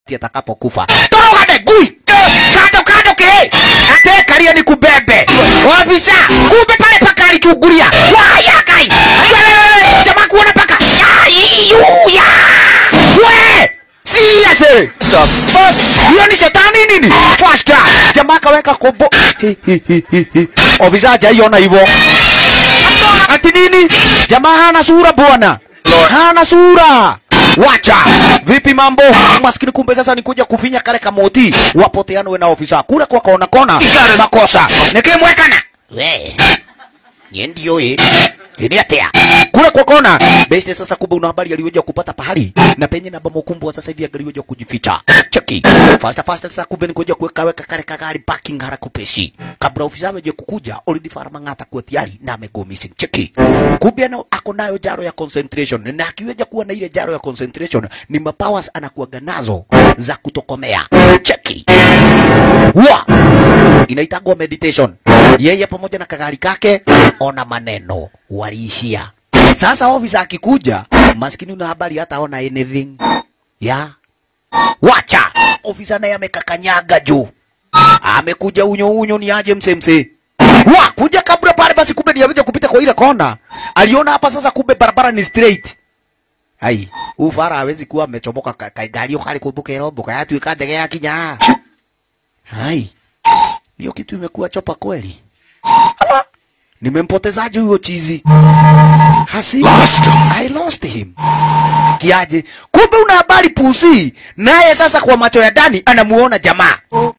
atakapokufa. Torogane gui. Kando kando ke. Ate kalia ni kubebe. Ofisa, kumbe pale paka alichungulia. Waya kai. Jamaa kuona paka. Ai, yuya. We! Seriously? Hiyo ni shetani nini? Fasta. Jamaa kaweka kombo. Hi, hi, hi, hi, hi. Ofisa hajaiona hivyo. Ati nini? Jamaa hana sura bwana. Hana sura. Wacha. Vipi mambo? Maskini kumbe sasa nikuja kufinya kale kamoti. Wapoteanwe na ofisa. Kule kwa kona kona. Makosa. Nikimwekana. We. Nye ndio eh. Ini atea. Kule kwa kona. Beste sasa kumbe una habari aliyoja kupata pahali. Na penye na bomo kumbwa sasa hivi aliyoja kujificha. Cheki. Fasta fasta sasa kumbe nikuja kuweka weka kale kagari parking haraka kupeshi. Kabla ofisa aje kukuja already farama ngata kwa tayari na amego missing. Cheki. Kumbe ana ako nayo jaro ya concentration. Na akiweja kuwa na ile jaro ya concentration ni mapowers anakuwaga nazo za kutokomea. Cheki. Wa inaitagwa meditation. Yeye pamoja na kagari kake ona maneno waliishia. Sasa ofisa akikuja, maskini una habari hata ona anything ya wacha. Ofisa naye amekakanyaga juu, amekuja unyo unyo, ni aje msemse wa kuja kabla pale, basi kumbe ni yaweja kupita kwa ile kona. Aliona hapa sasa, kumbe barabara ni straight. Ai, huyu fara hawezi kuwa amechomoka ka- ka- gari kali kumbuke robo kaya tuika ndege ya kinya. Hai. Hiyo kitu imekuwa chopa kweli. Ama nimempotezaje huyo chizi? Hasi. Lost him. I lost him. Kiaje? Kumbe una habari pusi. Naye sasa kwa macho ya ndani anamuona jamaa.